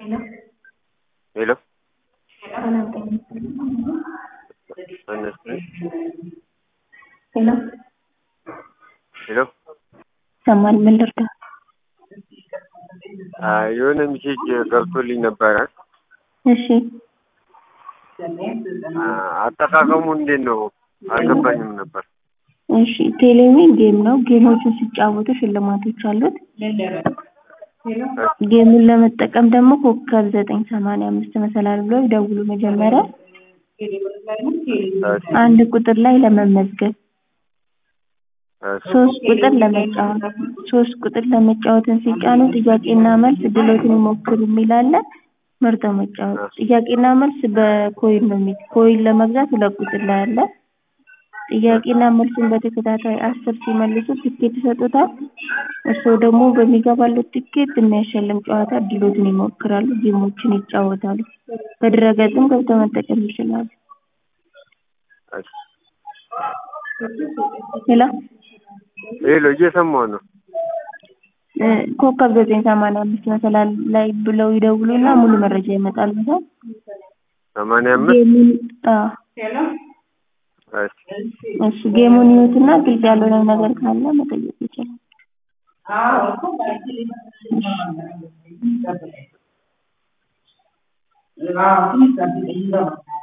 ሄሎ ሰላም ጤና ይስጥልኝ። አነስተኝ ሄሎ ሄሎ ይሰማል? ምን ልርዳ? አይ የሆነ ሜሴጅ ገብቶልኝ ነበረ። እሺ አ- አጠቃቀሙ እንዴት ነው? አልገባኝም ነበር። እሺ ቴሌቪዥን ጌም ነው። ጌሞቹን ሲጫወቱ ሽልማቶች አሉት። ጌሙን ለመጠቀም ደግሞ ኮከብ ዘጠኝ ሰማንያ አምስት መሰላል ብሎ ይደውሉ። መጀመሪያ እሺ፣ አንድ ቁጥር ላይ ለመመዝገብ፣ እሺ፣ ሶስት ቁጥር ለመጫወት ሶስት ቁጥር ለመጫወትን ሲጫኑ ጥያቄና መልስ ድሎትን ይሞክሩ የሚል አለ። መርጠው መጫወት። ጥያቄና መልስ በኮይን ነው የሚ ኮይን ለመግዛት ሁለት ቁጥር ላይ አለ። ጥያቄና መልሱን በተከታታይ አስር ሲመልሱ ትኬት ይሰጡታል። እርስዎ ደግሞ በሚገባለት ትኬት የሚያሸልም ጨዋታ ድሎትን ይሞክራሉ፣ ጌሞችን ይጫወታሉ። በድረገጽም ገብተው መጠቀም ይችላሉ። እሺ። ሌላ ሄሎ እየሰማሁ ነው። እ ኮከብ ዘጠኝ ሰማንያ አምስት መሰላል ላይ ብለው ይደውሉና ሙሉ መረጃ ይመጣል። ሰው ሰማንያ አምስት ጌሙን አዎ እሺ፣ እሺ ጌሙን ይዩትና ግልጽ ያልሆነ ነገር ካለ መጠየቅ ይችላል። አዎ